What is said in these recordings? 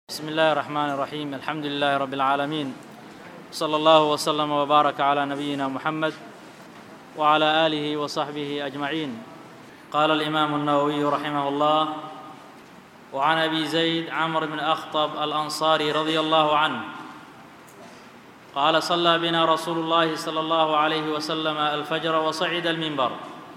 بسم الله الرحمن الرحيم الحمد لله رب العالمين صلى الله وسلم وبارك على نبينا محمد وعلى اله وصحبه اجمعين قال الامام النووي رحمه الله وعن ابي زيد عمرو بن اخطب الانصاري رضي الله عنه قال صلى بنا رسول الله صلى الله عليه وسلم الفجر وصعد المنبر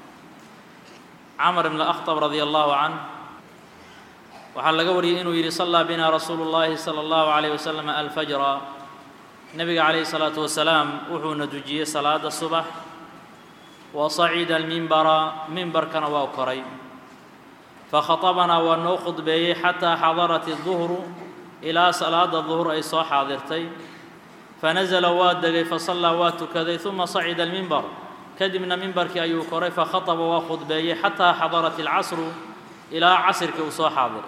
عمر بن الاخطب رضي الله عنه waxaa laga wariyey inuu yidhi sallaa bina rasuulu llaahi sala allahu calayh wasalam alfajra nebiga calayhi salaatu wasalaam wuxuuna dujiyey salaada subax wa sacida almimbara mimbarkana waa koray fakhaطabanaa waa noo khudbeeyey xataa xadarat iduhru ilaa salaada duhur ay soo xaadirtay fanasala waa degay fasallaa waa tukaday uma sacida almimbar kadibna mimbarkii ayuu koray fakhaطaba waa khudbeeyey xataa xadarat alcasru ilaa casirkii uu soo xaadiray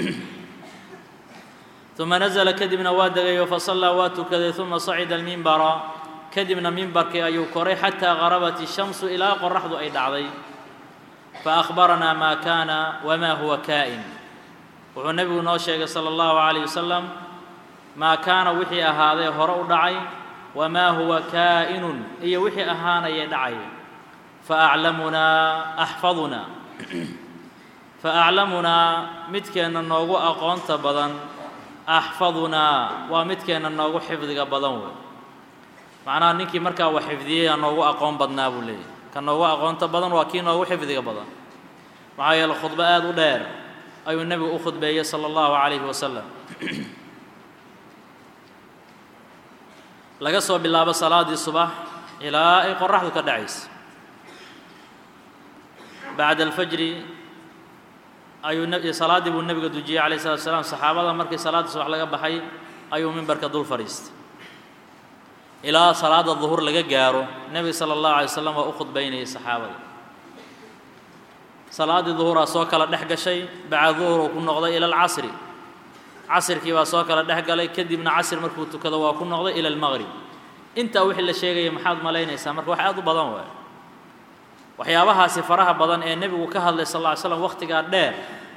uma nasla kadibna waa degayo fasallaa waa tukaday uma sacida almimbara kadibna mimbarkii ayuu koray xataa garabat الshamsu ilaa qoraxdu ay dhacday faأkhbaranaa maa kaana wma huwa kaa'in wuxuu nebigu noo sheegay salى اllahu عalيه wasalam maa kaana wixii ahaaday hore u dhacay wamaa huwa kaa'inun iyo wixii ahaanayay dhacay faaclamunaa axfaduna faaclamunaa midkeenna noogu aqoonta badan axfadunaa waa midkeenna noogu xifdiga badan wey macnaha ninkii markaa wax xifdiyey aa noogu aqoon badnaa buu leeyahy ka noogu aqoonta badan waa kii noogu xifdiga badan maxaa yeele khudbo aada u dheer ayuu nebigu u khudbeeyey sala allahu calayhi wasalam laga soo bilaabo salaaddii subax ilaa ay qoraxdu ka dhacaysa bacda alfajri ayuu salaaddii buu nebiga dujiyey calayh salatu salaam saxaabada markii salaadda subax laga baxay ayuu mimbarka dul fadhiistay ilaa salaadda duhur laga gaaro nebiga sala allahu alay wasalam waa u khudbaynayay saxaabada salaaddii duhuraa soo kala dhex gashay bacda duhur uu ku noqday ila alcasri casirkii baa soo kala dhex galay kadibna casr markuu tukado waa ku noqday ila almaqrib intaa wixii la sheegaya maxaad malaynaysaa marka wax aad u badan waay waxyaabahaasi faraha badan ee nebigu ka hadlay sal lla ly slam wakhtigaa dheer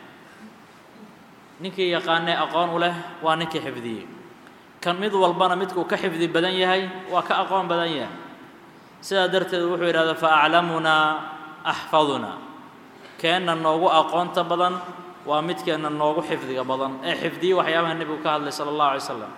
ninkii yaqaanee aqoon u leh waa ninkii xifdiyey kan mid walbana midkuu ka xifdi badan yahay waa ka aqoon badan yahay sidaa darteed wuxuu yidhahda fa aclamunaa axfadunaa keenna noogu aqoonta badan waa midkeenna noogu xifdiga badan ee xifdiyey waxyaabaha nebigu ka hadlay sala allahu alay slam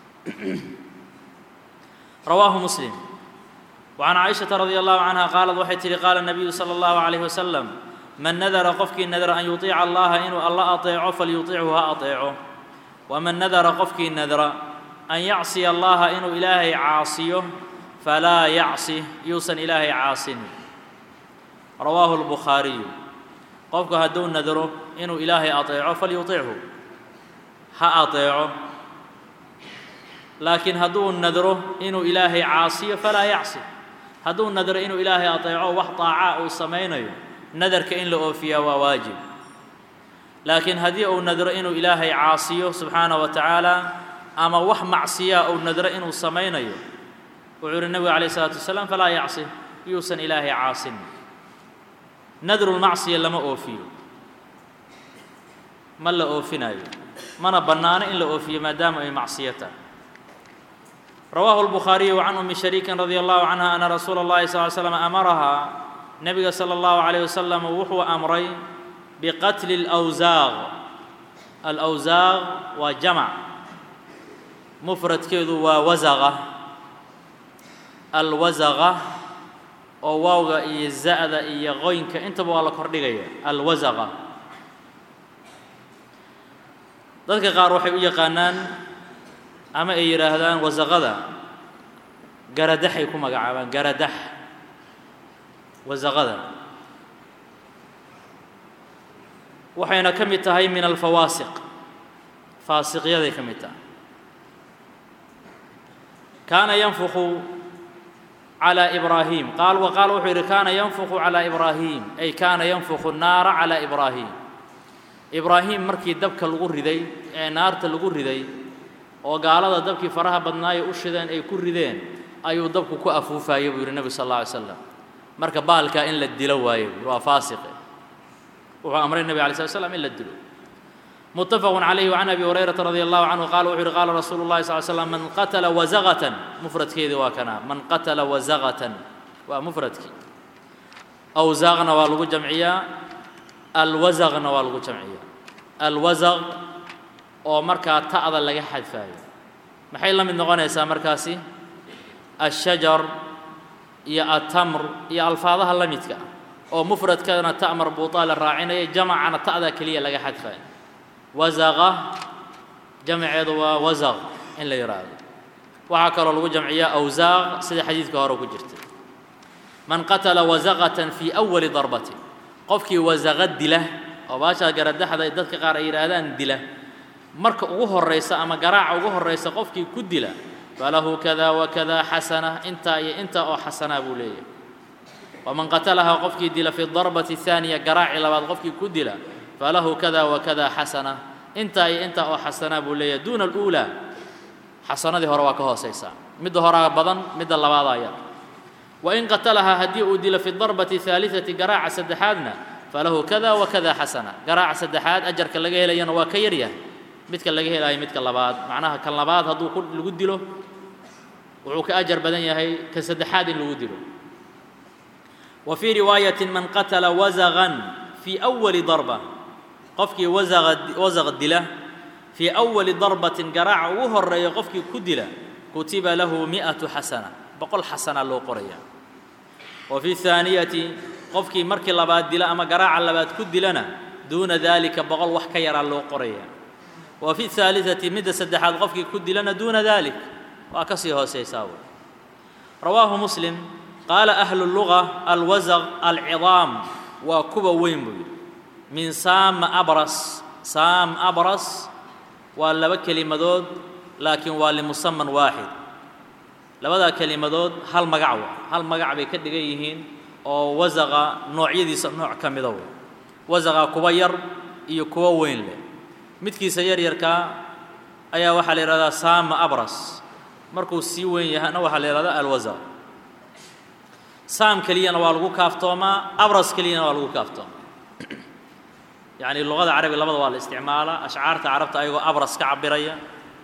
rawaahu muslim وعن cائشhaةa رضي الله عنها qاaلت waxay tihi qاala النبiyu slى الله عليه وسلم man nadra qofkii nadra an yuطiica allaha inuu alla aطeeco falyuطichu ha aطeeco وman nadra qofkii nadra an yacصiya allaha inuu ilaahay caasiyo falaa yacصi yuusan ilaahay caasin rawaahu الbukhaariyu qofku hadduu nadro inuu ilaahay aطeeco falyuطichu ha aطeeco laakiin hadduu nadro inuu ilaahay caasiyo falaa yacصi hadduu nadro inuu ilaahay aطeeco wax طaaca uu samaynayo nadarka in la oofiyaa waa waajib laakiin haddii uu nadro inuu ilaahay caasiyo subxaanaه wa tacaala ama wax macsiyaa uu nadro inuu samaynayo wuxuu uhi nebigu عalيه الsalaatu wasalaam falaa yacصi yuusan ilaahay caasin nadrulmacsiya lama oofiyo ma la oofinayo mana bannaano in la oofiyo maadaama ay macsiyo tahay rawaahu الbukhaariyu can umi shariikin radi allahu canha ana rasuula اllahi sal ly slam amarahaa nebiga salى اllahu عalيyh wasalam wuxuu amray biqatli اlأwsaaq alأwsaaq waa jamac mufradkeedu waa wasaqa alwasaqa oo waawga iyo za'da iyo qoynka intaba waa la kordhigaya alwasaqa dadka qaar waxay u yaqaanaan ama ay yidhaahdaan wasaqada garadaxay ku magacaabaan garadax wasaqada waxayna ka mid tahay min alfawaasiq faasiqyaday ka mid tahay kaana yanfuqu calى ibraahim qaal wa qaal wuxuu yidhi kaana yanfuqu calى ibraahim ay kaana yanfuqu naara calى ibraahim ibraahim markii dabka lagu riday ee naarta lagu riday oo gaalada dabkii faraha badnaayo u shideen ay ku rideen ayuu dabku ku afuufayay buu yidhi nebi sal alla alay slam marka baalkaa in la dilo waayo waa faasiqe wuxuu amray nebi alay slat slam in la dilo متفق عليه وعن أبي هريرة رضي الله عنه قال وحر قال رسول الله صلى الله عليه وسلم من قتل وزغة مفرد كيدي وكنا من قتل وزغة ومفرد كي أو زاغنا والغو جمعية الوزغنا والغو جمعية الوزغ oo markaa ta'da laga xadfaayo maxay la mid noqonaysaa markaasi ashajar iyo atamr iyo alfaadaha la midka ah oo mufradkana ta marbuutaa la raacinaya jamacana ta'da keliya laga xadfaayo wazaqa jamceedu waa wasaq in la yidhaahdo waxaa kaloo lagu jamciyaa awsaaq sida xadiidka hore ku jirta man qatala wasaqatan fii awali darbatin qofkii wasaqa dila oo baashaa garadaxda dadka qaar ay yidhaahdaan dila marka ugu horaysa ama garaaca ugu horaysa qofkii ku dila falahu kada wakada xasana intaa iyo intaa oo xasanaa buu leeyahay waman qatalahaa qofkii dila fi darbati haaniya garaaci labaad qofkii ku dila falahu kada wakada xasana intaa iyo intaa oo xasanaa buu leeyahay duuna aluulaa xasanadii hore waa ka hoosaysaa midda horaa badan midda labaadaa yar wain qatalahaa haddii uu dilo fi darbati haaliثati garaaca saddexaadna falahu kada wakada xasana garaaca saddexaad ajarka laga helayana waa ka yaryahay midka laga helayo midka labaad macnaha kan labaad hadduu ku lagu dilo wuxuu ka ajar badan yahay kan saddexaad in lagu dilo wa fii riwaayatin man qatala wasaqan fii awali darba qofkii wasaqa wasaq dila fii awali darbatin garaaca ugu horeeya qofkii ku dila kutiba lahu mi'atu xasana boqol xasana loo qoraya wa fi haaniyati qofkii markii labaad dila ama garaaca labaad ku dilana duuna dalika boqol wax ka yaraa loo qoraya wa fi haaliثati midda saddexaad qofkii ku dilana duuna dalik waa ka sii hoosaysaa wey rawaahu muslim qaala ahlu luga alwasaq alcidaam waa kuwa weyn buu yidhi min saama abras saam abras waa laba kelimadood laakiin waa limusaman waaxid labadaa kelimadood hal magac wa hal magac bay ka dhigan yihiin oo wasaqa noocyadiisa nooc ka mida wey wasaqa kuwa yar iyo kuwa weyn leh midkiisa yaryarkaa ayaa waxaa la yidhahdaa saama abras markuu sii weyn yahana waxaa la yidhahdaa alwasaq saam keliyana waa lagu kaaftoomaa abras keliyana waa lagu kaaftoomaa yacni luqada carabiga labada waa la isticmaalaa ashcaarta carabta ayagoo abras ka cabiraya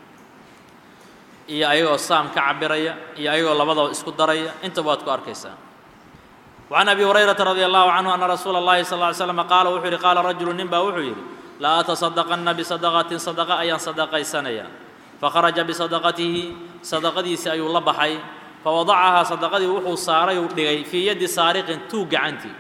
iyo ayagoo saam ka cabiraya iyo ayagoo labadaba isku daraya intaba waad ku arkaysaa وعن أبي هريرة رضي الله عنه أن رسول الله صلى الله عليه وسلم قال وxuu yihi قال رجل nin baa wuxuu yidhi laa أتصدقنa بصدقة صدقة ayaan صدقaysanaya فخرجa بصدقatihi صدقadiisi ayuu la baxay فوضعhaa صدقadii wuxuu saaray uu dhigay fii yadi saariqin tuug gacantii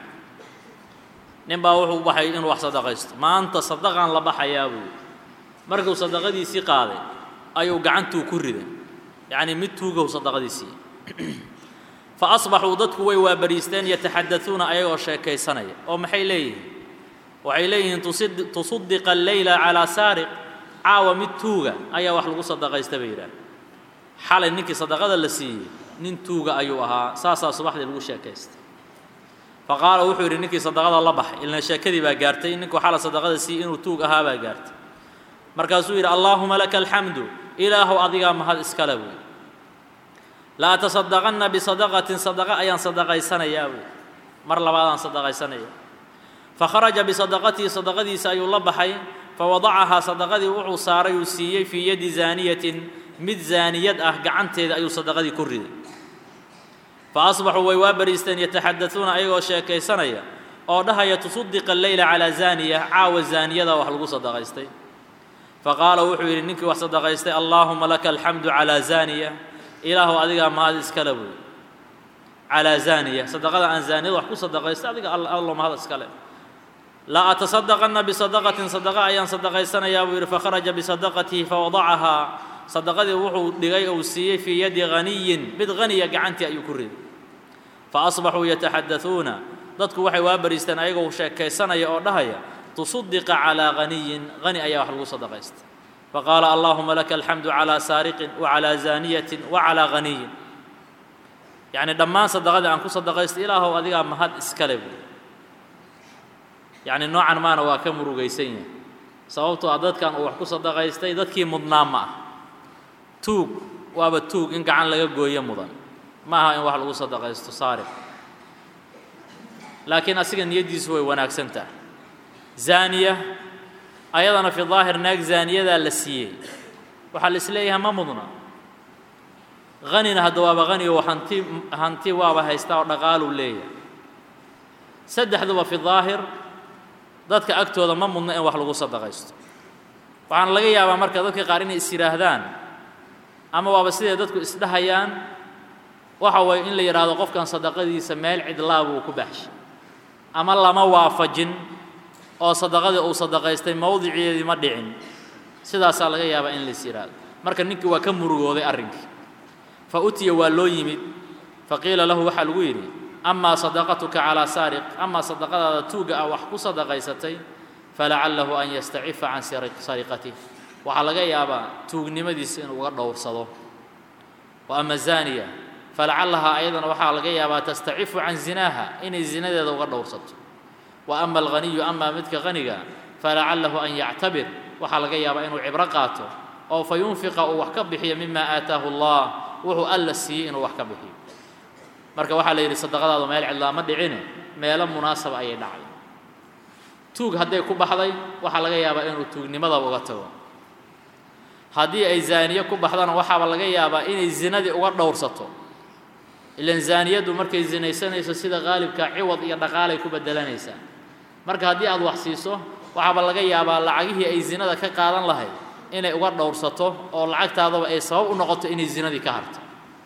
nin baa wuxuu baxay inuu wax صدقaysto maanta صدقaan la baxayaa buu markuu صدقadiisii qaaday ayuu gacantuu ku riday yacni mid tuugow صدقadiisii faasbaxuu dadku way waabariisteen yataxadauuna ayagoo sheekaysanaya oo maxay leeyihiin waxay leeyihiin tusaddiqa alleyla calaa saariq caawa mid tuuga ayaa wax lagu sadaqaysta bay yidhaah xalay ninkii sadaqada la siiyey nin tuuga ayuu ahaa saasaa subaxdii lagu sheekaystay faqaala wuxuu yidhi ninkii sadaqada la baxay ilna sheekadii baa gaartay ninkuu xala sadaqada siiyey inuu tuug ahaa baa gaartay markaasuu yidhi allaahuma laka alxamdu ilaahow adigaa mahad iskale buy la atasadaqanna bisadaqatin sadaqa ayaan sadaqaysanayaa buy mar labaadaan sadaqaysanaya fakharaja bisadaqatihi sadaqadiisa ayuu la baxay fawadacahaa sadaqadii wuxuu saaray uu siiyey fii yadi zaaniyatin mid zaaniyad ah gacanteeda ayuu sadaqadii ku riday fa asbaxuu way waa bariisteen yataxadauuna ayagoo sheekaysanaya oo dhahaya tusaddiqa alleyla calaa zaaniya caawa zaaniyada wax lagu sadaqaystay faqaala wuxuu yidhi ninkii wax sadaqaystay allaahuma laka alxamdu calaa zaaniya ilaahu adigaa mahad iskale buy calaa zaaniya sadaqada aan zaaniyada wax ku sadaqaystay adiga allo mahad iskale la atasadaqanna bisadaqatin sadaqa ayaan sadaqaysanayaa buu yidhi fakharaja bisadaqatihi fawadacahaa sadaqadii wuxuu dhigay ou siiyey fii yadi haniyin mid haniya gacantii ayuu ku riday fa asbaxuu yataxadauuna dadku waxay waa bariisteen ayagoo sheekaysanaya oo dhahaya tusaddiqa calaa haniyin hani ayaa wax lagu sadaqaystay faqaala allaahuma laka alxamdu calaa saariqin wacalaa zaaniyatin wacalaa haniyin yacni dhammaan sadaqadii aan ku sadaqaystay ilaahow adigaa mahad iskale buy yacni noocan maana waa ka murugaysan yahay sababtoo ah dadkan uu wax ku sadaqaystay dadkii mudnaa ma ah tuug waaba tuug in gacan laga gooyo mudan ma aha in wax lagu sadaqaysto saariq laakiin asiga niyaddiisu way wanaagsan tahay zaaniya ayadana fi daahir naag zaaniyadaa la siiyey waxaa la isleeyahay ma mudna hanina hadda waaba hani oo hanti hanti waaba haystaa oo dhaqaaluu leeyahay saddexduba fi daahir dadka agtooda ma mudna in wax lagu sadaqaysto waxaana laga yaabaa marka dadka qaar inay is yidhaahdaan ama waaba siday dadku isdhahayaan waxa waye in la yidhaahdo qofkan sadaqadiisa meel cidlaa buu ku baxshay ama lama waafajin oo sadaqadii uu sadaqaystay mowdiceedii ma dhicin sidaasaa laga yaabaa in lais yidhaahdo marka ninkii waa ka murugooday arrinkii fa utiya waa loo yimid faqiila lahu waxaa lagu yidhi amaa sadaqatuka calaa saariq amaa sadaqadaada tuugga ah wax ku sadaqaysatay falacalahu an yastacifa can sariqatih waxaa laga yaabaa tuugnimadiisa inuu uga dhowrsado wa ama zaaniya falacallahaa ayadana waxaa laga yaabaa tastacifu can zinaaha inay zinadeeda uga dhowrsato wa ama alghaniyu amaa midka haniga falacalahu an yactabir waxaa laga yaabaa inuu cibro qaato oo fa yunfiqa uu wax ka bixiyo mima aataahu allah wuxuu alla siiyey inuu wax ka bixiyo marka waxaa la yidhi sadaqadaadu meel cidlaa ma dhicine meelo munaasaba ayay dhacday tuug hadday ku baxday waxaa laga yaabaa inuu tuugnimadaba uga tago haddii ay zaaniye ku baxdana waxaaba laga yaabaa inay zinadii uga dhowrsato ilan zaaniyaddu markay zinaysanayso sida qaalibka ciwad iyo dhaqaalay ku bedelanaysaa marka haddii aad wax siiso waxaaba laga yaabaa lacagihii ay zinada ka qaadan lahayd inay uga dhowrsato oo lacagtaadaba ay sabab u noqoto inay zinadii ka harto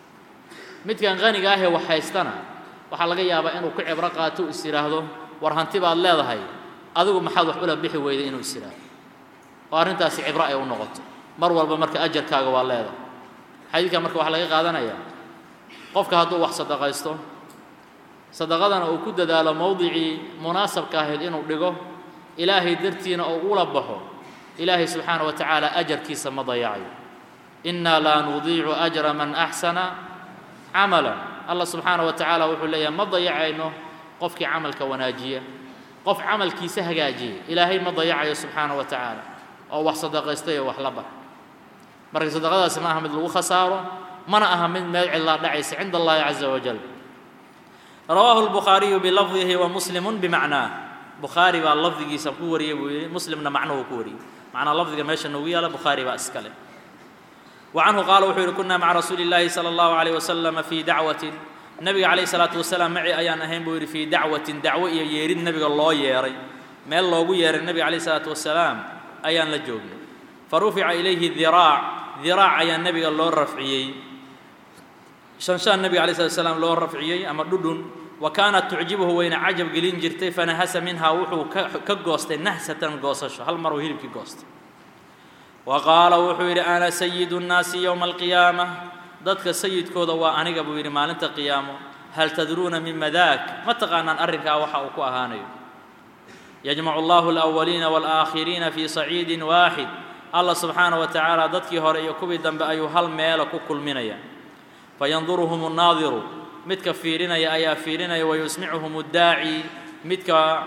midkan qaniga ahee wax haystana waxaa laga yaabaa inuu ku cibro qaato is yidhaahdo war hanti baad leedahay adigu maxaad wax ula bixi weyday inuu is yidhaahdo oo arrintaasi cibro ay u noqoto mar walba marka ajarkaaga waa leedahay xadiidkan marka waxaa laga qaadanayaa qofka hadduu wax sadaqaysto sadaqadana uu ku dadaalo mowdicii munaasabka ahayd inuu dhigo ilaahay dartiina oo ula baxo ilaahay subxaana wa tacaala ajarkiisa ma dayacayo innaa laa nudiicu ajra man axsana camalan allah subxaana wa tacaala wuxuu leeyahay ma dayacayno qofkii camalka wanaajiya qof camalkiisa hagaajiya ilaahay ma dayacayo subxaana wa tacaala oo wax sadaqaystay oo wax la bax marka sadaqadaasi ma aha mid lagu khasaaro mana aha mid meel cidlaa dhacaysa cinda allahi caza wajal rawaahu lbukhaariyu bilafdihi wa muslimun bimacnaah bukhaari baa lafdigiisa ku wariyey buu yidhi muslimna macnuhu ku wariyey macnaa lafdiga meesha noogu yaala bukhaari baa iska leh وعنه قال wuxuu yihi كنا مع رsuuل اللahi صلى الله عليه وسلم في dacوة نبiga عليه الصلاaة وaسلام maci ayaan ahayn buu yihi في dacوaةi dacwo iyo yeerid nebiga loo yeeray meel loogu yeeray nebiga عليه الصلاaة وaسلاaم ayaan la joognay farufica إlayhi ذirاac ذirاac ayaa nebiga loo rafciyey شhanshaan nebiga عليه الصلاة وسلام loo rafciyey ama dhudhun wa kaanat tucjibhu wayna cajab gelin jirtay fanahasa minhaa wuxuu ka goostay nahsatan goosasho hal maruu hilibkii goostay wa qaala wuxuu yidhi ana sayidu nnaasi yowma alqiyaama dadka sayidkooda waa aniga buu yidhi maalinta qiyaamo hal tadruuna mima daak ma taqaanaan arrinkaa waxa uu ku ahaanayo yajmacu allahu alawaliina waalaakhiriina fii saciidin waaxid allah subxaana wa tacaala dadkii hore iyo kuwii dambe ayuu hal meela ku kulminaya fayanduruhum nnaadiru midka fiirinaya ayaa fiirinaya wayusmicuhum اddaaci midka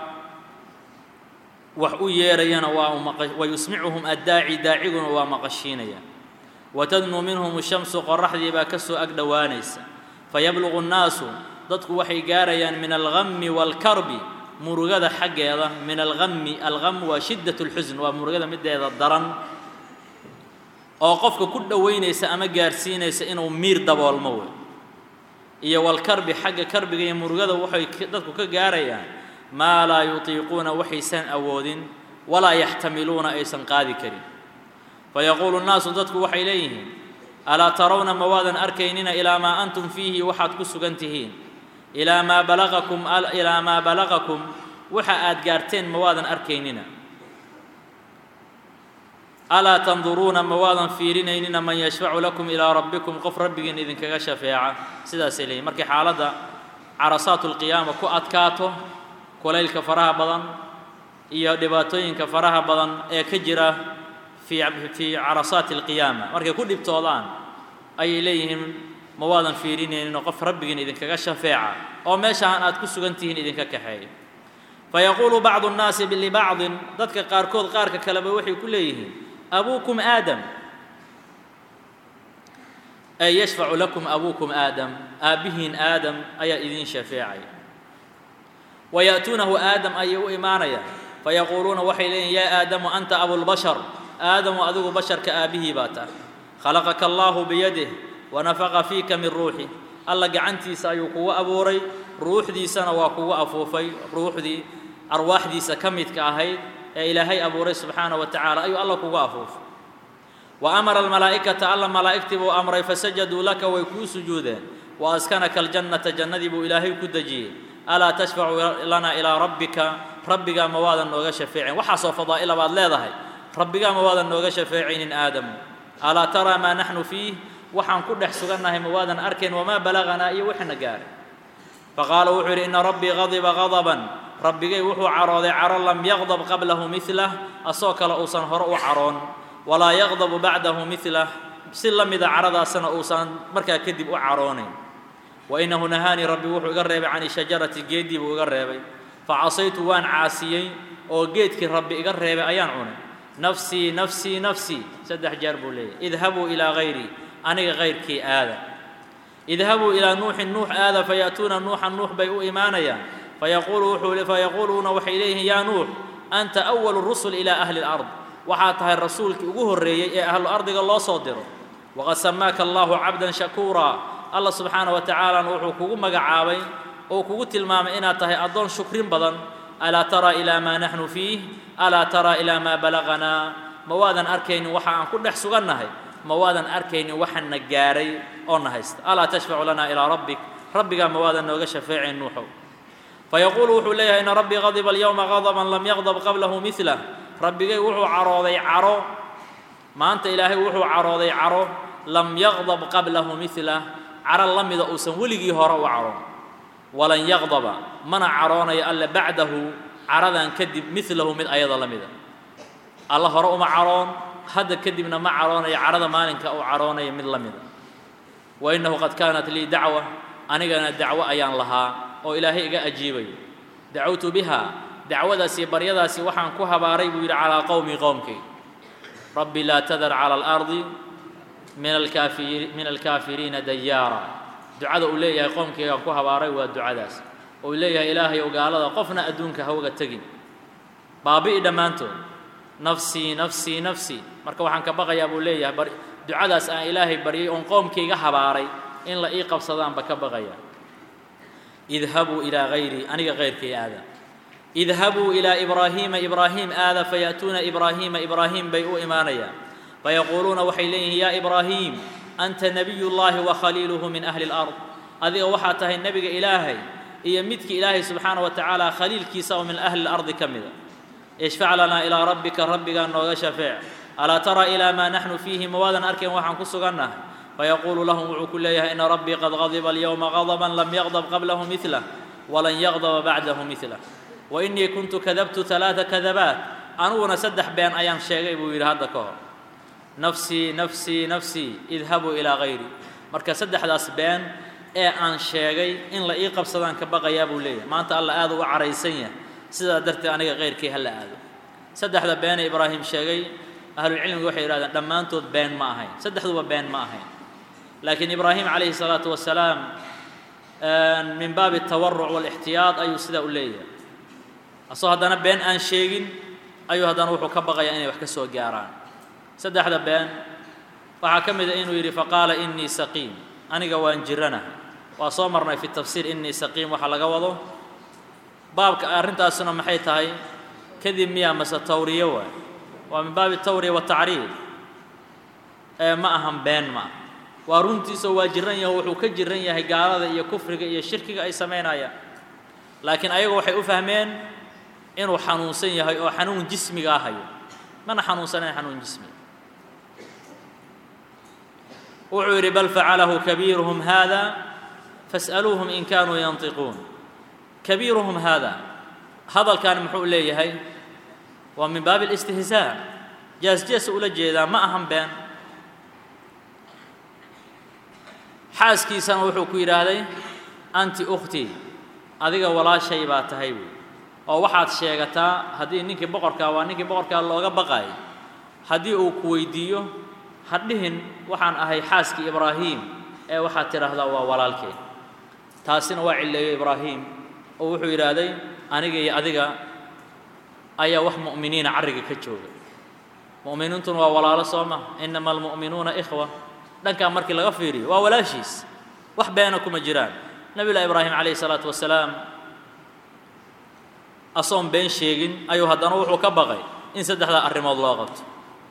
wax u yeerayana waa wayusmicuhum addaaci daaciguna waa maqashiinaya watadnuu minhum shamsu qoraxdii baa ka soo ag dhowaanaysa fayabluqu nnaasu dadku waxay gaarayaan min algami waalkarbi murugada xaggeeda min algami algam waa shiddat اlxusn waa murugada mideeda daran oo qofka ku dhowaynaysa ama gaarsiinaysa inuu miir daboolmo wey iyo walkarbi xagga karbiga iyo murugada waxay dadku ka gaarayaan maa laa yutiiquuna waxaysan awoodin walaa yaxtamiluuna aysan qaadi karin fayaquulu nnaasu dadku waxay leeyihiin alaa tarawna ma waadan arkaynina ilaa maa antum fiihi waxaad ku sugan tihiin ilaa maa balaqakum ilaa maa balaqakum waxa aad gaarteen ma waadan arkaynina alaa tanduruuna ma waadan fiirinaynina man yashfacu lakum ilaa rabbikum qof rabbigiin idinkaga shafeeca sidaasay leeyihin markay xaaladda carasaatu lqiyaama ku adkaato kulaylka faraha badan iyo dhibaatooyinka faraha badan ee ka jira fii fii carasaati alqiyaama markay ku dhibtoodaan ayay leeyihiin ma waadan fiirinayninoo qof rabbigiin idinkaga shafeeca oo meeshaan aad ku sugan tihiin idinka kaxeeya fayaquulu bacdu nnaasi libacdin dadka qaarkood qaarka kaleba waxay ku leeyihiin abuukum aadam ay yashfacu lakum abuukum aadam aabbihiin aadam ayaa idiin shafeecaya wa ya'tuunahu aadam ayay u imaanayaan fayaquuluuna waxay leeyihin yaa aadamu anta abulbashar aadamu adigu basharka aabbihii baa tahay khalaqaka allaahu biyadih wanafaqa fiika min ruuxi alla gacantiisa ayuu kugu abuuray ruuxdiisana waa kugu afuufay ruuxdii arwaaxdiisa ka midka ahayd ee ilaahay abuuray subxaana wa tacaala ayuu alla kugu afuufay wa amara almalaa'ikata alla malaa'igtii buu amray fasajaduu laka way kuu sujuudeen wa askanaka aljannata jannadii buu ilaahay ku dejiyey alaa tashfacu lana ilaa rabbika rabbigaa ma waadan nooga shafeecin waxaasoo fadaa'ila baad leedahay rabbigaa ma waadan nooga shafeecinin aadamu alaa taraa maa naxnu fiih waxaan ku dhex sugannahay ma waadan arkayn wamaa balaganaa iyo wixina gaaray faqaala wuxuu yidhi ina rabbii qadiba qadaban rabbigay wuxuu carooday caro lam yaqdab qablahu milah asoo kale uusan hore u caroon walaa yaqdabu bacdahu milah si la mida caradaasana uusan markaa kadib u caroonayn wa inahu nahaanii rabbi wuxuu iga reebay cani shajarati geeddii buu iga reebay facasaytu waan caasiyey oo geedkii rabbi iga reebay ayaan cunay nafsii nafsii nafsii saddex jeer buu leeyahy idhabuu ilaa hayrii aniga kayrkii aada idhabuu ilaa nuuxin nuux aada fayaatuuna nuuxan nuux bay u imaanayaan fayaquulu wuxuu fayaquuluuna waxay leeyihiin yaa nuux anta awalu rusul ilaa ahli lard waxaa tahay rasuulkii ugu horreeyey ee ahlu ardiga loo soo diro waqad samaaka allahu cabdan shakuuraa alla subxaana wa tacaalana wuxuu kugu magacaabay oo kugu tilmaamay inaad tahay addoon shukrin badan alaa taraa ilaa maa naxnu fiih alaa taraa ilaa maa balaganaa ma waadan arkaynin waxa aan ku dhex sugannahay ma waadan arkaynin waxana gaaray oo na haysta alaa tashfacu lanaa ilaa rabbik rabbigaa ma waadan nooga shafeecayn nuuxow fayaquulu wuxuu leeyahay ina rabbii qadiba alyowma qadaban lam yaqdab qablahu milah rabbigay wuxuu carooday caro maanta ilaahay wuxuu carooday caro lam yaqdab qablahu milah caro la mida uusan weligii hore u caroon walan yaqdaba mana caroonayo alle bacdahu caradan kadib milahu mid ayada la mida alla hore uma caroon hadda kadibna ma caroonayo carada maalinka uu caroonaya mid la mida wa innahu qad kaanat lii dacwa anigana dacwo ayaan lahaa oo ilaahay iga ajiibayo dacawtu biha dacwadaasi baryadaasi waxaan ku habaaray buu yidhi calaa qowmi qowmkay rabbi laa tadar cala alardi min alkaafiri min alkaafiriina dayaara ducada uu leeyahay qoomkaygaan ku habaaray waa ducadaas oo uu leeyahay ilaahay ow gaalada qofna adduunka hawga tegin baabi'i dhammaantood nafsii nafsii nafsii marka waxaan ka baqayaa buu leeyahay bar ducadaas aan ilaahay baryay oon qoomkayga habaaray in la ii qabsadaanba ka baqaya idhabuu ilaa hayrii aniga kayrkay aada idhabuu ilaa ibraahiima ibraahim aada fayaأtuuna ibraahiima ibraahim bay u imaanayaan fayaquuluuna waxay leeyihiin yaa ibraahiim anta nabiy llaahi wa khaliiluhu min ahli اlard adiga waxaa tahay nebiga ilaahay iyo midki ilaahay subxaana wa tacaala khaliilkiisa oo min ahli اlardi ka mida ishfac lanaa ilaa rabbika rabbigaa nooga shafeec alaa tara ilaa maa naxnu fiihi ma waadan arkayn waxaan ku sugannahay fayaquulu lahum wuxuu ku leeyahay ina rabbii qad qadiba alyowma qadaban lam yaqdab qablahu milah walan yaqdaba bacdahu milah wa innii kuntu kadabtu alaaa kadabaat aniguna saddex been ayaan sheegay buu yidhi hadda ka hor nafsii nafsii nafsii idhabuu ilaa hayri marka saddexdaas been ee aan sheegay in la ii qabsadaan ka baqayaa buu leeyahay maanta alla aad uga caraysan yahay sidaa darteed aniga kayrkii hala aado saddexda beenee ibraahim sheegay ahlulcilmiga waxay yidhahdeen dhammaantood been ma ahayn saddexduba been ma ahayn laakiin ibraahim calayhi salaatu wasalaam min baabi atawaruc waalixtiyaad ayuu sidaa u leeyahay asoo haddana been aan sheegin ayuu haddana wuxuu ka baqayaa inay wax ka soo gaaraan saddexda been waxaa ka mid a inuu yidhi faqaala innii saqiim aniga waan jirana waa soo marnay fi tafsiir innii saqiim waxa laga wado baabka arrintaasuna maxay tahay kadib miyaa mase tawriyo waay waa min baabi tawriya watacriid ee ma ahan been ma ah waa runtiisao waa jiran yaho wuxuu ka jiran yahay gaalada iyo kufriga iyo shirkiga ay samaynayaan laakiin ayagu waxay u fahmeen inuu xanuunsan yahay oo xanuun jismigaa hayo mana xanuunsanayn xanuun jismiga wuxuu yidhi bal facalahu kabiiruhum hada fas'aluuhum in kaanuu yantiquun kabiiruhum hada hadalkan muxuu leeyahay waa min baabi alistihzaa jees-jeesa ula jeedaa ma ahan been xaaskiisana wuxuu ku yidhaahday anti ukhtii adiga walaashay baa tahay buy oo waxaad sheegataa haddii ninkii boqorkaa waa ninkii boqorkaa looga baqaayay haddii uu ku weydiiyo ha dhihin waxaan ahay xaaskii ibraahim ee waxaad tidhaahdaa waa walaalkeen taasina waa cilleeyo ibraahim oo wuxuu yidhaahday aniga iyo adiga ayaa wax mu'miniina carriga ka jooga mu'miniintuna waa walaalo soo ma inama almu'minuuna ikhwa dhankaa markii laga fiiriyo waa walaashiis wax beena kuma jiraan nabi llahi ibraahim calayhi salaatu wasalaam asoon been sheegin ayuu haddana wuxuu ka baqay in saddexdaa arrimood loo qabto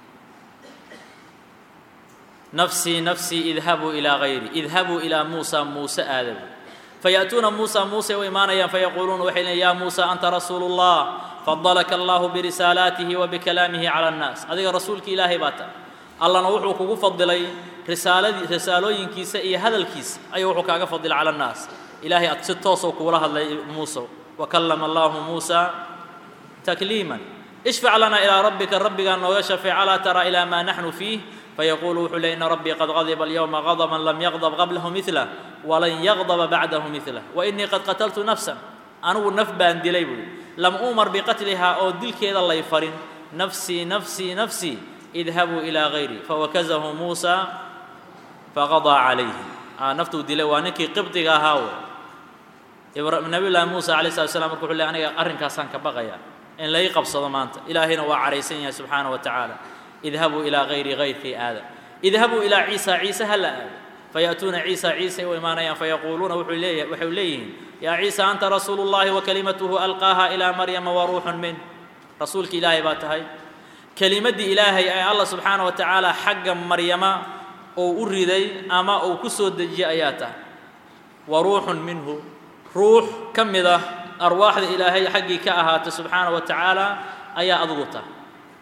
nafsii nafsii idhabuu ilaa hayri idhabuu ilaa muusa muuse aadabu fayaأtuuna muusa muusay u imaanayaan fayaquuluuna waxay leeyn ya muusa anta rasuulu اllah fadalaka allahu birisaalaatihi wa bikalaamihi cala annaas adiga rasuulki ilaahay baa tahay allana wuxuu kugu fadilay risaaladii risaalooyinkiisa iyo hadalkiisa ayuu wuxuu kaaga fadilay cala annaas ilaahay ad si toosoo kugula hadlay muuse wakallama allahu muusa takliiman ishfac lana ilaa rabbika rabbigaa nooga shafeec alaa tara ilaa maa naxnu fiih fayaquulu wuxuu ley ina rabbii qad qadiba alyowma qadaban lam yaqdab qablahu midlah walan yaqdaba bacdahu midlah wainii qad qataltu nafsan anigu naf baan dilay buui lam uumar biqatlihaa oo dilkeeda lay farin nafsii nafsii nafsii idhabuu ilaa hayri fawakazahu muusa faqadaa calayhi naftuu dilay waa ninkii qibdiga ahaa w nabiy llaahi muusa alay slat slam marka wuxuu ley aniga arrinkaasaan ka baqayaa in lai qabsado maanta ilaahayna waa caraysan yahay subxaana wa tacaala idhabuu ilaa hayri hayrkii aada idhabuu ilaa ciisa ciise ha la aado fayaأtuuna ciisa ciisay u imaanayaan fayaquuluuna waxay leeyihiin yaa ciisa anta rasuulu اllahi wakalimatuhu alqaaha ilaa maryama waruuxun min rasuulki ilaahay baa tahay kelimaddii ilaahay ee allah subxaana wa tacaala xagga maryama uu u riday ama uu ku soo dejiyey ayaa tahay wa ruuxun minhu ruux ka mid ah arwaaxda ilaahay xaggii ka ahaatay subxaana wa tacaala ayaa adugu tahay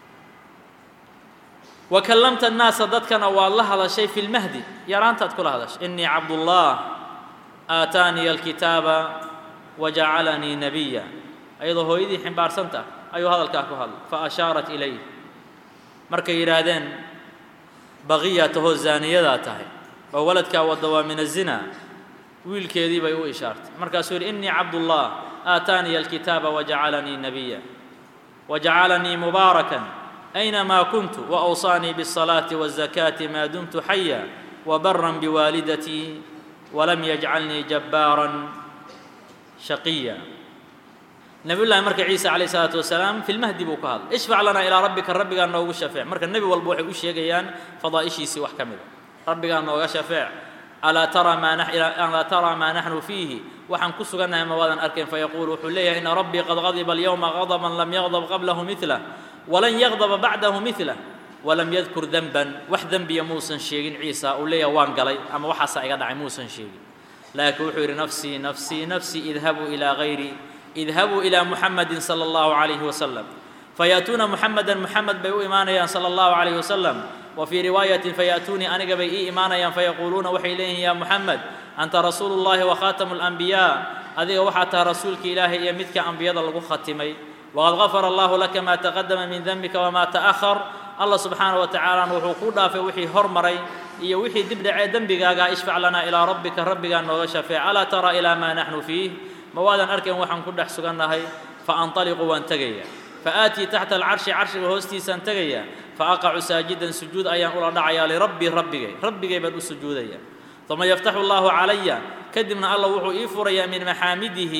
wa kallamta annaasa dadkana waad la hadashay fi lmahdi yaraantaad kula hadashay innii cabdullah aataaniya alkitaaba wa jacalanii nabiya ayadoo hooyadii ximbaarsan tahay ayuu hadalkaa ku hadlay fa ashaarat ilayh markay yidhaahdeen baqiyaa tahoo zaaniyadaa tahay oo waladkaa wadda waa min azina wiilkeedii bay u ishaartay markaasuu yidhi innii cabdullah aataaniya alkitaaba wajacalanii nabiya wajacalanii mubaarakan aynamaa kuntu waawsaanii biالصalaaةi wالzakaati maa dumtu xaya wabaran biwaalidatii walam yajcalnii jabbaaran shaqiya nabiy llahi marka ciisa calayh isalaatu wasalaam fi lmahdi buu ka hadlay ishfac lanaa ilaa rabbika rabbigaa noogu shafeec marka nebi walba waxay u sheegayaan fadaa'ishiisii wax ka mida rabbigaa nooga shafeec alaa taraa maa alaa taraa maa naxnu fiihi waxaan ku sugannahay ma waadan arkayn fayaquulu wuxuu leeyahay ina rabbii qad qadiba alyowma qadaban lam yaqdab qablahu midlah walan yaqdaba bacdahu midlah walam yadkur denban wax dembiya muusan sheegin ciisa uu leeyahay waan galay ama waxaasaa iga dhacay muusan sheegin laakiin wuxuu yidhi nafsii nafsii nafsii idhabuu ilaa hayri idhabuu ilaa muxamadi sala allahu calayhi wasalam fayaatuuna muxamedan muxamed bay u imaanayaan sala allahu calayhi wasalam wa fii riwaayatin fayaatuunii aniga bay ii imaanayaan fayaquuluuna waxay leeyihiin yaa muxamed anta rasuulu llahi wa khaatamu alambiyaa adiga waxaa tahay rasuulka ilaahay iyo midka ambiyada lagu khatimay waqad gafara allahu laka maa taqadama min dembika wamaa ta'ahar allah subxaana wa tacaalana wuxuu kuu dhaafay wixii hormaray iyo wixii dib dhacee dembigaagaa ishfac lanaa ilaa rabbika rabbigaa nooga shafeec alaa tara ilaa maa naxnu fiih ma waadan arkayn waxaan ku dhex sugannahay fa anطaliqu waan tegaya fa aatii taxta alcarshi carshiga hoostiisaan tegaya fa aqacu saajidan sujuud ayaan ula dhacayaa lirabbii rabbigay rabbigay baan u sujuudaya uma yaftaxu allahu calaya kadibna allah wuxuu ii furayaa min maxaamidihi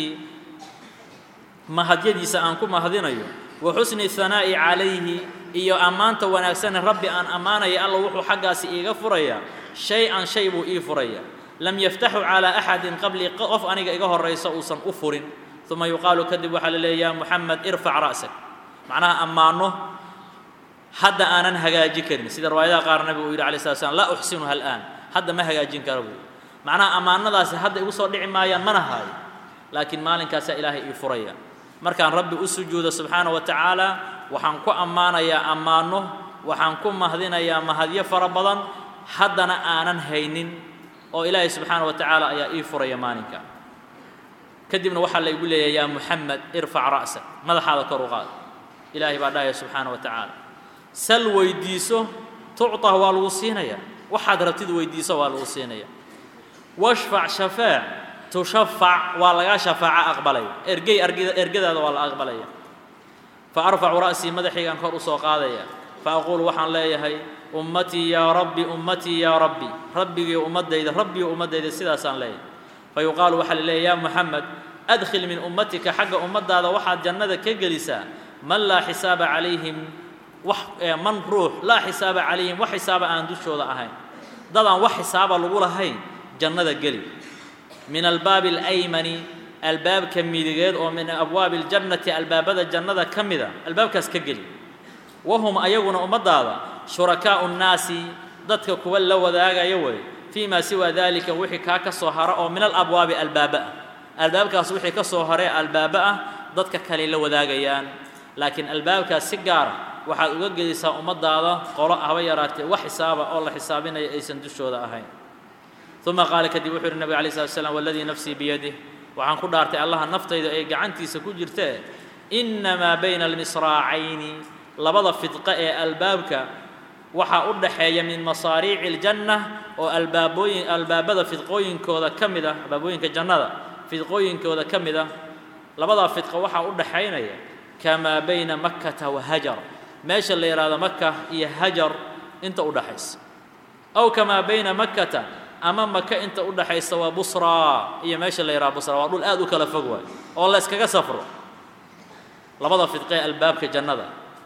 mahadyadiisa aan ku mahadinayo wa xusni hanaa'i calayhi iyo ammaanta wanaagsane rabbi aan ammaanaya alla wuxuu xaggaasi iiga furayaa shay-an shay buu ii furaya lam yaftaxu calaa axadin qablii qof aniga iga horraysa uusan u furin uma yuqaalu kadib waxaa la leeya ya muxamed irfac ra'sak macnaha ammaano hadda aanan hagaaji karin sida riwaayadaha qaar nabigu uu yidhi alay slat slam laa uxsinuha al'aan hadda ma hagaajin kara buu macnaha ammaanadaasi hadda igu soo dhici maayaan mana haayo laakiin maalinkaasaa ilaahay ii furaya markaan rabbi u sujuudo subxaana wa tacaala waxaan ku ammaanayaa ammaano waxaan ku mahdinayaa mahadyo fara badan haddana aanan haynin oo ilaahay subxaana wa tacaala ayaa ii furaya maalinka kadibna waxaa laygu leeyahay yaa muxamed irfac ra'sak madaxaada kor u qaad ilaahay baa dhahaya subxaana wa tacaala sal weydiiso tucطah waa lagu siinaya waxaad rabtid weydiiso waa lagu siinaya washfac shafaac tushafac waa lagaa shafaaco aqbalaya ergey ergadaada waa la aqbalaya fa arfacu ra'sii madaxaygaan kor u soo qaadaya fa aquulu waxaan leeyahay ummatii yaa rabbi ummatii yaa rabbi rabbigiio ummaddayda rabbiyo ummaddayda sidaasaan leeyahay fa yuqaalu waxaa la leeyahy yaa muxamed adkhil min ummatika xagga ummaddaada waxaad jannada ka gelisaa man laa xisaaba calayhim wax man ruux laa xisaaba calayhim wax xisaaba aan dushooda ahayn dadaan wax xisaaba lagu lahayn jannada geli min albaabi alaymani albaabka midigeed oo min abwaabi اljannati albaabada jannada ka mida albaabkaas ka geli wahum ayaguna ummaddaada shurakaa'u nnaasi dadka kuwa la wadaagaya way fii ma siwa dalika wixii kaa ka soo hara oo min alabwaabi albaaba ah albaabkaas wixii ka soo haree albaaba ah dadka kale la wadaagayaan laakiin albaabkaas si gaara waxaad uga gedisaa ummaddaada qolo haba yaraatee wax xisaaba oo la xisaabinaya aysan dushooda ahayn uma qaala kadib wuxuu yidhi nabig alay slat slam waladii nafsii biyadih waxaan ku dhaartay allaha naftayda ee gacantiisa ku jirtee innamaa bayna almisraacayni labada fidqa ee albaabka waxaa u dhaxeeya min masaariici aljanna oo albaabooyin albaabada fidqooyinkooda ka mid ah albaabooyinka jannada fidqooyinkooda ka mid ah labadaa fidqa waxaa u dhaxaynaya kamaa bayna makkata wa hajar meesha la yidhaahdo maka iyo hajar inta u dhaxaysa aw kamaa bayna makkata ama maka inta u dhaxaysa waa busraa iyo meesha la yidhaha busraa waa dhul aad u kala fog waay oo la yskaga safro labada fidqee albaabka jannada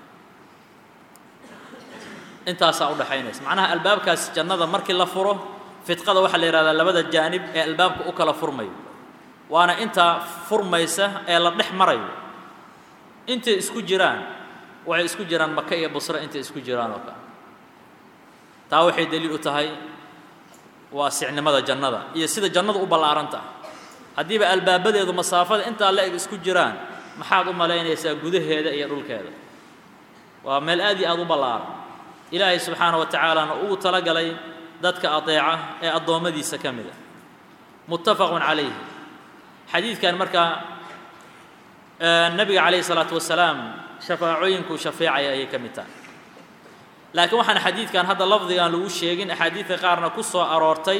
intaasaa u dhaxaynaysa macnaha albaabkaas jannada markii la furo fidqada waxaa la yidhahdaa labada jaanib ee albaabka u kala furmayo waana intaa furmaysa ee la dhex marayo intay isku jiraan waxay isku jiraan maka iyo busre intay isku jiraan oo kale taa waxay daliil u tahay waa sicnimada jannada iyo sida jannadu u ballaaran tahay haddiiba albaabadeedu masaafada intaa la eg isku jiraan maxaad u malaynaysaa gudaheeda iyo dhulkeeda waa meel aad iyo aad u ballaaran ilaahay subxaana wa tacaalaana ugu talagalay dadka adeeca ee addoommadiisa ka mid a muttafaqun calayhi xadiidkan markaa nebiga calayhi salaatu wasalaam shafaacooyinkuu shafeecaya ayay ka mid tahay laakiin waxaan xadiidkan hadda lafdigan lagu sheegin axaadiidka qaarna ku soo aroortay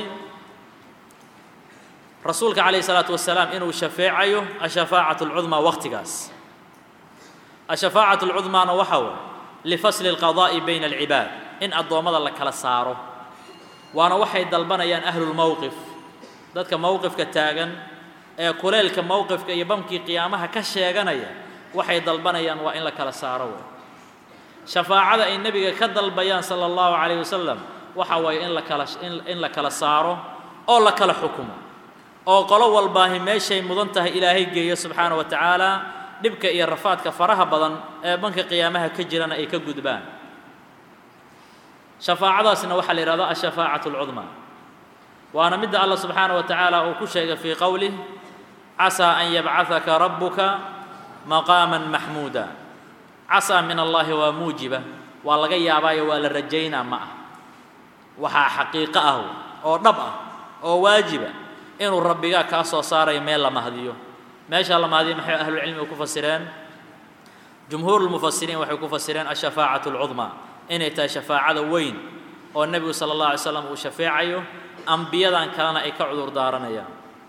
rasuulka calayhi salaatu wasalaam inuu shafeecayo ashafaacatu alcudmaa waqtigaas ashafaacatu alcudmaana waxa way lifasli alqadaa'i bayna alcibaad in addoommada la kala saaro waana waxay dalbanayaan ahlulmowqif dadka mowqifka taagan ee kuleelka mowqifka iyo bamkii qiyaamaha ka sheeganaya waxay dalbanayaan waa in la kala saaro wey shafaacada ay nebiga ka dalbayaan sala allahu calayh wasalam waxa waaye in la kala in la kala saaro oo la kala xukumo oo qolo walbaahi meeshay mudan tahay ilaahay geeyo subxaana wa tacaala dhibka iyo rafaadka faraha badan ee banka qiyaamaha ka jirana ay ka gudbaan shafaacadaasna waxaa la yidhahdaa ashafaacatu alcudmaa waana midda allah subxaana wa tacaala uu ku sheegay fii qowlih casaa an yabcahaka rabbuka maqaaman maxmuuda casaa min allaahi waa muujiba waa laga yaabaayo waa la rajaynaa ma ah waxaa xaqiiqo ah oo dhab ah oo waajiba inuu rabbigaa kaa soo saarayo meel la mahdiyo meeshaa la mahdiyo maxay ahlulcilmigu ku fasireen jumhuurulmufasiriin waxay ku fasireen ashafaacatu alcudmaa inay tahay shafaacada weyn oo nebigu sala allah alay slam uu shafeecayo ambiyadan kalena ay ka cudur daaranayaan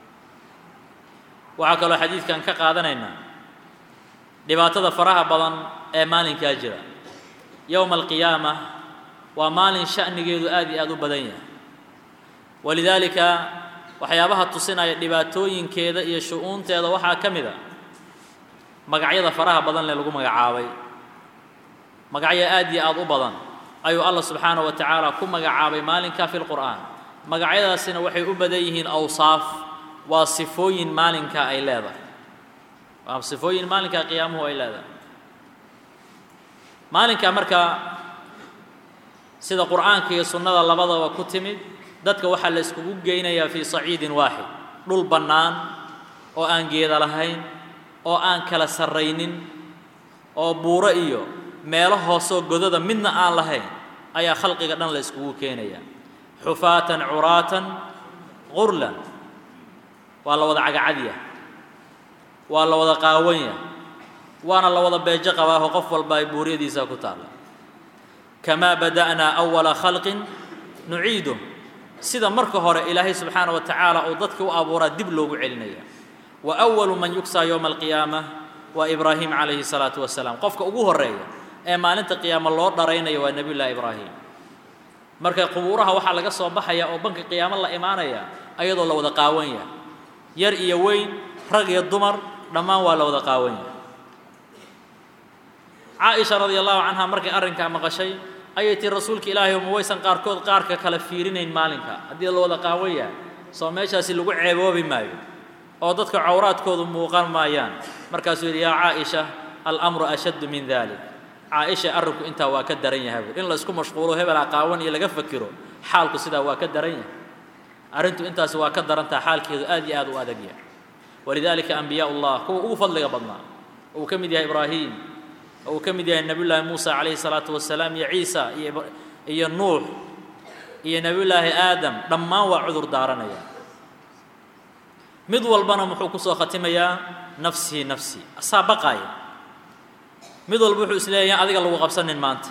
waxaa kaloo xadiidkan ka qaadanaynaa dhibaatada faraha badan ee maalinkaa jira yowma alqiyaama waa maalin sha'nigeedu aad iyo aad u badan yahay walidaalika waxyaabaha tusinaya dhibaatooyinkeeda iyo shu-uunteeda waxaa ka mid a magacyada faraha badan lee lagu magacaabay magacyo aad iyo aad u badan ayuu allah subxaanaه wa tacaala ku magacaabay maalinkaa fi lqur'aan magacyadaasina waxay u badan yihiin awsaaf waa sifooyin maalinkaa ay leedahay waa sifooyin maalinkaa qiyaamuhu ay leedahay maalinkaa markaa sida qur'aanka iyo sunnada labadaba ku timid dadka waxaa la iskugu geynayaa fii saciidin waaxid dhul bannaan oo aan geeda lahayn oo aan kala sarraynin oo buuro iyo meelo hoosoo godada midna aan lahayn ayaa khalqiga dhan la iskugu keenaya xufaatan curaatan qurlan waa la wada cagacadya waa la wada qaawanya waana la wada beejo qabaaho qof walba ay buuryadiisa ku taalla kamaa bada'naa awala khalqin nuciidu sida marka hore ilaahay subxaana wa tacaala uu dadka u abuuraa dib loogu celinaya wa awalu man yugsaa yowma alqiyaama waa ibraahim calayhi salaatu wasalaam qofka ugu horreeya ee maalinta qiyaamo loo dharaynaya waa nebiy llahi ibraahim marka qubuuraha waxaa laga soo baxaya oo banka qiyaamo la imaanaya ayadoo la wada qaawanya yar iyo weyn rag iyo dumar dhammaan waa la wada qaawanya caaisha radia allahu canha markay arrinkaa maqashay ayay tii rasuulka ilaahay ma waysan qaarkood qaarka kale fiirinayn maalinka haddii la wada qaawan yahay soo meeshaasi lagu ceeboobi maayo oo dadka cawraadkoodu muuqan maayaan markaasuu yidhi yaa caaisha alamru ashaddu min dalik caaisha arrinku intaa waa ka daran yahay buur in la isku mashquulo hebelaa qaawan iyo laga fakiro xaalku sidaa waa ka daran yahay arrintu intaasi waa ka darantaha xaalkeedu aad iyo aad u adag yahay walidaalika ambiyaa ullah kuwa ugu fadliga badnaa uu ka mid yahay ibraahim uu ka mid yahay nebiyullaahi muusa calayhi salaatu wasalaam iyo ciisa iyo iyo nuux iyo nebiyullaahi aadam dhammaan waa cudur daaranaya mid walbana muxuu kusoo khatimayaa nafsii nafsii asaa baqaaya mid walba wuxuu isleeyahay adiga lagu qabsanin maanta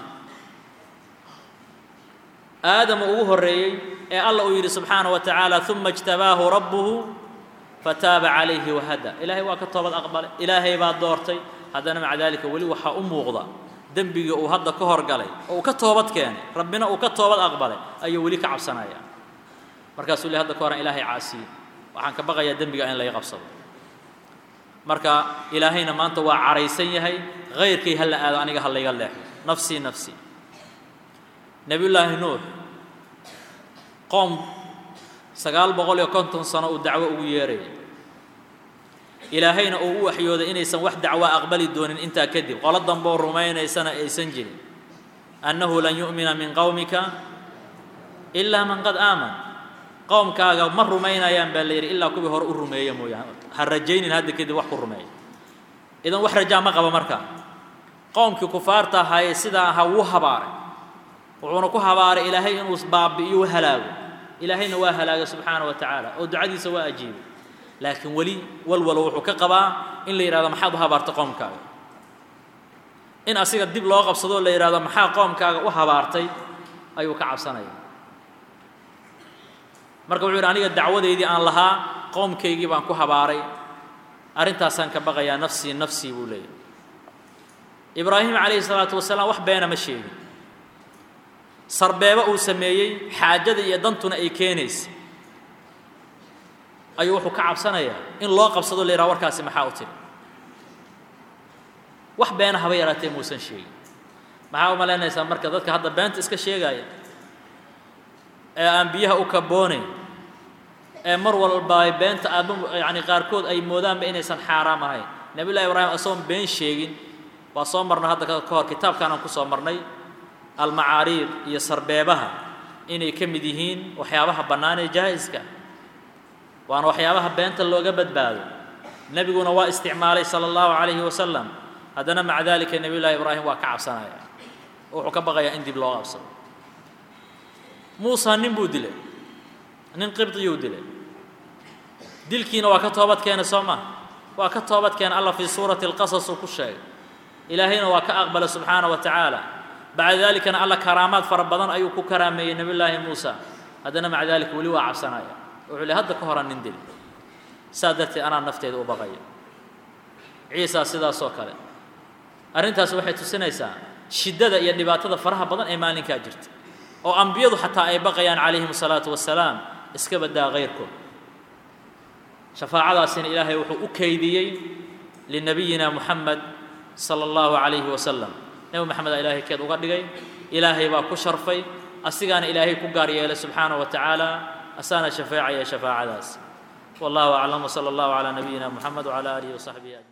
aadam uu ugu horreeyey ee alla uu yidhi subxaanaه wa tacaala uma اjtabaahu rabbuhu fataaba calayhi wahada ilaahay waa ka toobad aqbalay ilaahay baa doortay haddana maca dalika weli waxaa u muuqda dembigii uu hadda ka horgalay oo uu ka toobad keenay rabbina uu ka toobad aqbalay ayuu weli ka cabsanaya markaasuu le hadda ka horan ilaahay caasiye waxaan ka baqayaa dembiga in laga qabsado marka ilaahayna maanta waa caraysan yahay hayrkay ha la aado aniga ha layga leexo nafsii nafsii nebiyullaahi nuux qoom sagaal boqol iyo konton sano uu dacwo ugu yeerayay ilaahayna uu u waxyooday inaysan wax dacwa aqbali doonin intaa kadib qolo damboo rumaynaysana aysan jirin annahu lan yu'mina min qowmika ilaa man qad aaman qowmkaaga ma rumaynayaan baa la yidhi ilaa kuwii hore u rumeeya mooyaane ha rajaynin hadda kadib wax ku rumeeya idan wax rajaa ma qaba markaa qowmkii kufaarta ahaayee sidaa ahaa wuu habaaray wuxuuna ku habaaray ilaahay inuu baabi'iyo u halaago ilaahayna waa halaagay subxaana wa tacaala oo ducadiisa waa ajiibay laakiin weli walwalo wuxuu ka qabaa in la yidhahdo maxaad u habaartay qoomkaaga in asiga dib loo qabsadoo la yidhahdo maxaa qoomkaaga u habaartay ayuu ka cabsanaya marka wuxuu yidhi aniga dacwadeydii aan lahaa qoomkaygii baan ku habaaray arrintaasaan ka baqayaa nafsii nafsii buu leeyahy ibraahim calayhi salaatu wasalaam wax beena ma sheegin sarbeebo uu sameeyey xaajada iyo dantuna ay keenaysa ayuu wuxuu ka cabsanayaa in loo qabsado la yidhaha warkaasi maxaa u tiri wax beena haba yaraatee muusan sheegin maxaa u malaynaysaa marka dadka hadda beenta iska sheegaya ee aan biyaha u kaboonayn ee mar walba ay beenta aadma yacani qaarkood ay moodaanba inaysan xaaraam ahayn nebiyullahi ibraahim asagoon been sheegin waa soo marnay hadda ka hor kitaabkaan aan ku soo marnay almacaariid iyo sarbeebaha inay ka mid yihiin waxyaabaha bannaan ee jaa'iska waana waxyaabaha beenta looga badbaado nebiguna waa isticmaalay sala allahu calayhi wasalam haddana maca dalika nebiyullahi ibraahim waa ka cabsanaya wuxuu ka baqayaa in dib loo qabsado muusa nin buu dilay nin qibdiyuu dilay dilkiina waa ka toobad keenay soo maha waa ka toobad keenay alla fii suurati alqasas uu ku sheegay ilaahayna waa ka aqbalay subxaana wa tacaala bacda dalikana alla karaamaad fara badan ayuu ku karaameeyey nebiyullaahi muusa haddana maca dalika weli waa cabsanaya wuxuu le hadda ka horan nin dil saa darteed anaa nafteeda u baqaya ciisa sidaasoo kale arrintaas waxay tusinaysaa shiddada iyo dhibaatada faraha badan ee maalinkaa jirta oo ambiyadu xataa ay baqayaan calayhim asalaatu wassalaam iska baddaa kayrkood shafaacadaasina ilaahay wuxuu u kaydiyey linabiyina muxamed sala allahu calayhi wasalam nebi moxamed aa ilaahay keed uga dhigay ilaahay baa ku sharfay asigaana ilaahay ku gaar yeelay subxaanaه wa tacaala asaana shafeecaya shafaacadaas wallahu aclam wsala allahu calaa nabiyina muxamed wcala aalihi wasaxbihi ajmaciin